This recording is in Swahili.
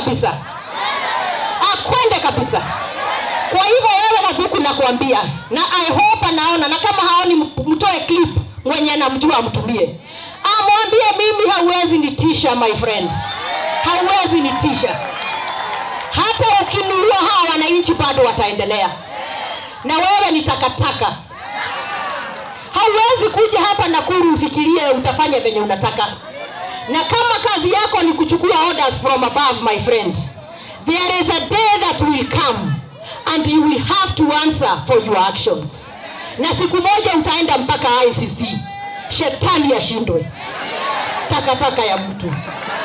kabisa akwende kabisa kwa hivyo wewe Gathuku nakuambia na i hope anaona na kama haoni mtoe clip mwenye anamjua amtumie amwambie mimi hauwezi nitisha my friend hauwezi nitisha hata ukinunua hawa wananchi bado wataendelea na wewe ni takataka hauwezi kuja hapa nakuru ufikirie utafanya venye unataka na kama kazi yako ni kuchukua orders from above my friend there is a day that will come and you will have to answer for your actions na siku moja utaenda mpaka icc shetani ashindwe takataka ya mtu